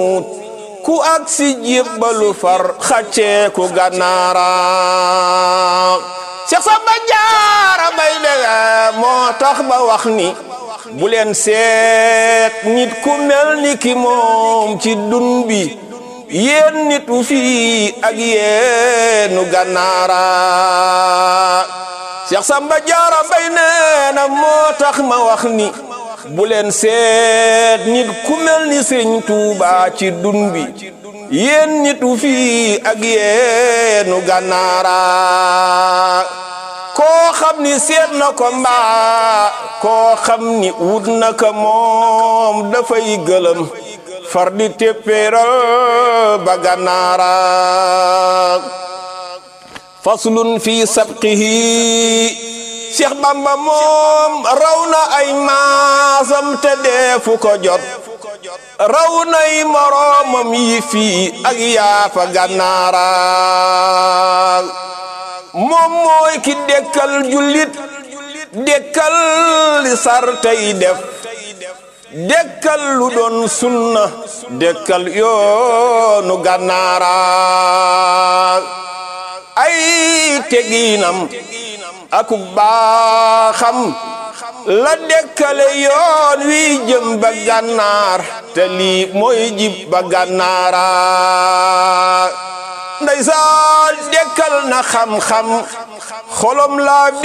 ku ak si jébbalu far xàccee ku gànnaara Cheikh Samba Jaara Mbay de moo tax ba wax ni bu leen seet nit ku mel ni ki moom ci dun bi yéen nitu fii ak yéenu gànnaara Cheikh Samba Jaara Mbay nee na moo tax ma wax ni bu leen seet nit ku mel ni Sëriñ Tuuba ci dun bi yéen nitu fii ak yéenu gànnaara koo xam ni seet na ko mbaa koo xam ni wut na ko moom dafay gëlëm far di téppéeral ba gànnaara faslun fi sabqihi Cheikh Bamba moom raw na ay maasam te deefu ko jot raw nay moroomam yi fii ak yaafa gànnaara moom mooy ki dekkal jullit dekkal li sar tey def dekkal lu doon sunna dekkal yoonu gànnaara ay teginam aku baaxam la dekkale yoon wi jëm ba gànnaar te lii mooy jib ba gànnaara ndeysaan dekkal na xam-xam xolom laa